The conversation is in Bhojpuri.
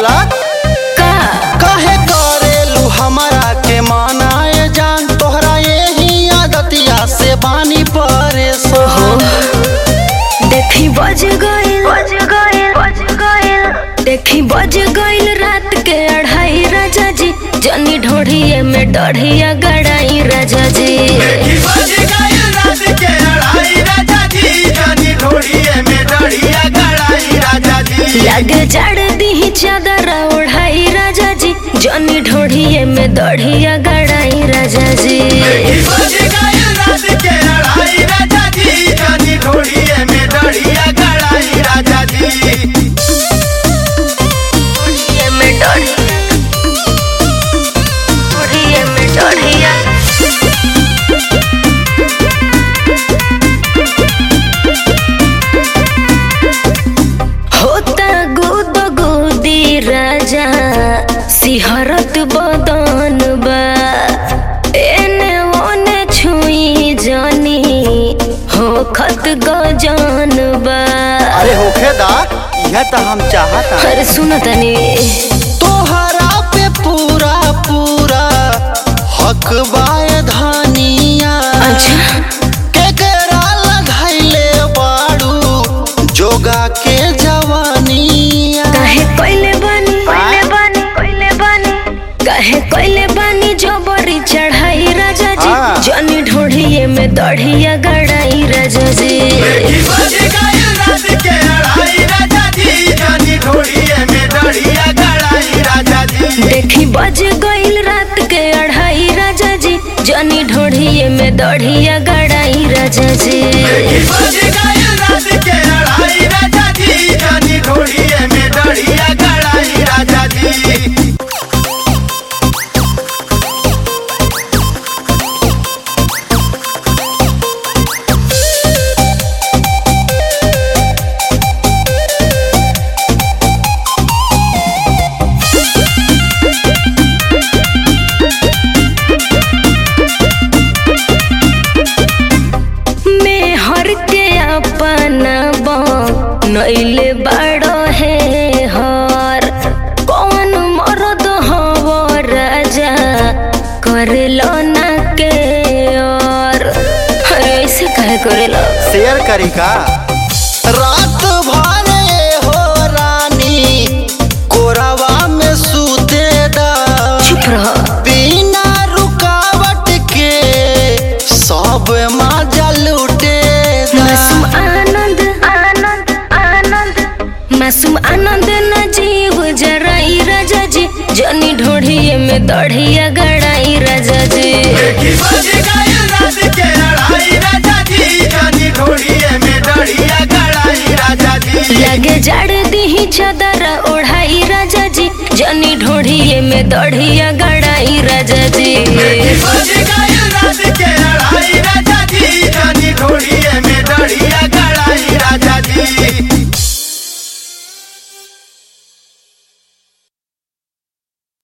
बोला का काहे करेलू हमरा के मनाए जान तोहरा यही आदतिया से बानी परेशान देखी बज गइल बज गइल बज गइल देखी बज गइल रात के अढ़ाई राजा जी जनी ढोढ़िए में डढ़िया गड़ाई राजा जी लगे जड़ दी चादर ओढ़ाई राजा जी जनी ढोढ़िए में दढ़िया गड़ाई राजा जी ढोढ़िए में डढ़िया ढोढ़िए में डढ़िया होता गुद गुदी राजा सिहरत बदन बा एने ओने छुई जानी हो खत गजन बा अरे होखे दा यह तो हम चाहता अरे सुन तनी तोहरा पे पूरा पूरा हक बाय धानिया अच्छा केकरा लगाइले बाड़ू जोगा के जवानिया काहे कोइले बानी कोइले बानी कोइले बानी काहे कोइले बानी जबरी चढ़ाई राजा जी हाँ। जनी ढोढ़िए में दढ़िया गड़ाई राजा जी देखी बज गइल रात के अढ़ाई राजा जी जनी ढोढ़िए में दढ़िया गड़ाई राजा जी में हर के अपना नैले बड़ो है हर कौन मरद हव राजा करेलो ना के और अरे ऐसे कहे करेलो शेयर करी का रात भरे हो रानी कोरावा में सूते दा चुप रहो बिना रुकावट के सब मजा लूटे मासूम आनंद आनंद आनंद मासूम आनंद न जीव जराई राजा जी जनी ढोढ़िए में दढ़िया गड़ाई राजा जी लगे जड़ दी चादर ओढ़ाई राजा जी जनी ढोढ़िए में दढ़िया गड़ाई राजा जी के